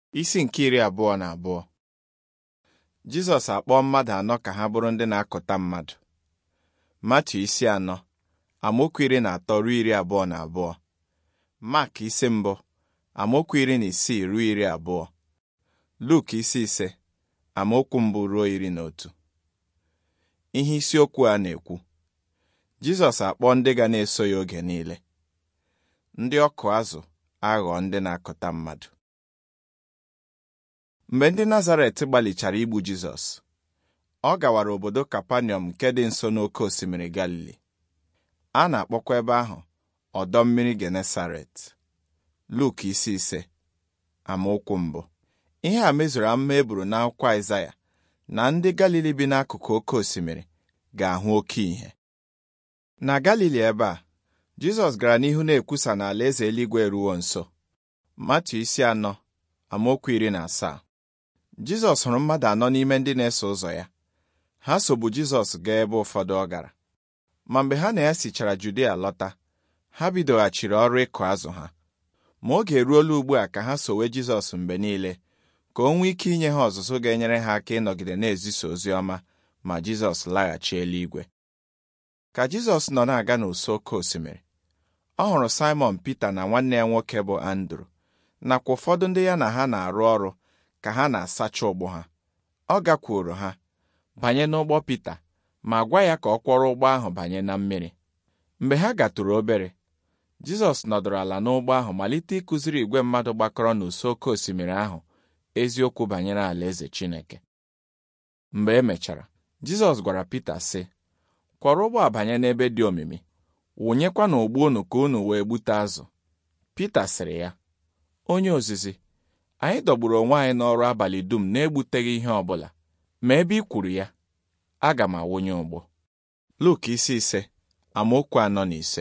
isi nke iri abụọ na abụọ Jizọs akpọọ mmadụ anọ ka ha bụrụ ndị na-akụta mmadụ Matiu isi anọ amaokwu iri na atọ ruo iri abụọ na abụọ Mak isi mbụ amaokwu iri na isii ruo iri abụọ Luk isi ise amaokwu mbụ ruo iri na otu ihe isiokwu a na-ekwu Jizọs akpọọ ndị ga na-eso ya oge niile ndị ọkụ azụ aghọọ ndị na-akụta mmadụ mgbe ndị Nazaret gbalịchara igbu Jizọs ọ gawara obodo Kapanọm nke dị nso n'oké osimiri Galili a na-akpọkwa ebe ahụ ọdọ mmiri Genesaret Luk isi ise amaokwu mbụ ihe a mezuru amụma e buru n'akwụkwọ Aịzaya na ndị Galili bi n'akụkụ oké osimiri ga-ahụ oke ìhè na Galili ebe a Jizọs gara n'ihu na-ekwusa na alaeze eluigwe eruwo nso Matiu isi anọ amaokwu iri na asaa Jizọs hụrụ mmadụ anọ n'ime ndị na-eso ụzọ ya ha sobu Jizọs gaa ebe ụfọdụ ọ gara ma mgbe ha na ya sichara Judia lọta ha bidoghachiri ọrụ ịkụ azụ ha ma oge eruola ugbu a ka ha sowe Jizọs mgbe niile ka o nwee ike inye ha ọzụzụ ga-enyere ha aka ịnọgide na-ezisa ozi ọma ma Jizọs laghachi eluigwe ka Jizọs nọ na-aga n'ụsọ oké osimiri ọ hụrụ Simon Pita na nwanne ya nwoke bụ Andrew nakwa ụfọdụ ndị ya na ha na-arụ ọrụ ka ha na-asacha ụgbọ ha ọ gakwuoro ha banye n'ụgbọ Pita ma gwa ya ka ọ kwọrọ ụgbọ ahụ banye na mmiri mgbe ha gatụrụ obere Jizọs nọdụrụ ala n'ụgbọ ahụ malite ịkụziri igwe mmadụ gbakọrọ n'ụsọ oké osimiri ahụ eziokwu banyere alaeze Chineke mgbe e mechara Jizọs gwara Pita sị kwọrọ ụgbọ a banye n'ebe dị omimi wụnyekwa n'ụgbọ unu ka unu wee gbute azụ Pita sịrị ya onye ozizi anyị dọgburu onwe anyị n'ọrụ abalị dum na-egbuteghị ihe ọ bụla ma ebe ị kwuru ya aga m awụnye ụgbọ Luk isi ise amaokwu anọ na ise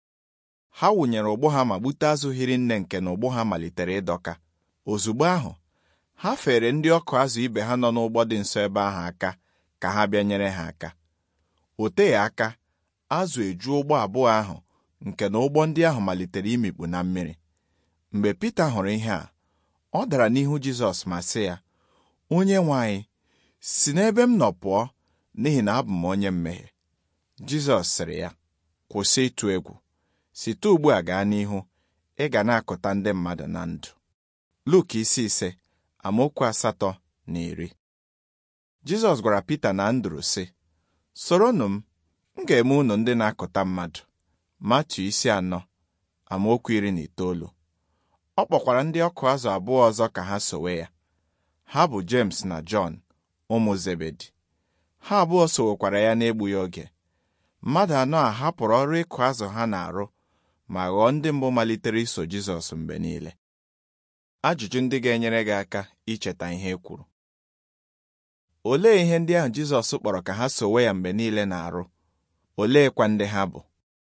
ha wụnyere ụgbọ ha ma gbute azụ hiri nne nke na ụgbọ ha malitere ịdọka ozugbo ahụ ha fere ndị ọkụ azụ ibe ha nọ n'ụgbọ dị nso ebe ahụ aka ka ha bịa nyere ha aka o teghị aka azụ eju ụgbọ abụọ ahụ nke na ụgbọ ndị ahụ malitere imikpu na mmiri mgbe Pita hụrụ ihe a ọ dara n'ihu Jizọs ma sị ya onye nwe anyị si n'ebe m nọ pụọ n'ihi na abụ m onye mmehie Jizọs sịrị ya kwụsị ịtụ egwu site ugbu a gaa n'ihu ị ga na-akụta ndị mmadụ na ndụ Luk isi ise amaokwu asatọ na iri Jizọs gwara Pita na Andru sị soronụ m m ga-eme unu ndị na-akụta mmadụ Matiu isi anọ amaokwu iri na itoolu ọ kpọkwara ndị ọkụ azụ abụọ ọzọ ka ha sowe ya ha bụ James na Jọn ụmụ Zebedi ha abụọ sowekwara ya n'egbughị oge mmadụ anọ a hapụrụ ọrụ ịkụ azụ ha na-arụ ma ghọọ ndị mbụ malitere iso Jizọs mgbe niile ajụjụ ndị ga-enyere gị aka icheta ihe e kwuru olee ihe ndị ahụ Jizọs kpọrọ ka ha sowe ya mgbe niile na-arụ oleekwa ndị ha bụ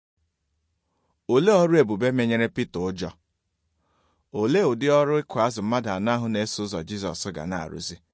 olee ọrụ ebube menyere Pita ụjọ olee ụdị ọrụ ịkụ azụ mmadụ anọ ahụ na-eso ụzọ Jizọs ga na-arụzi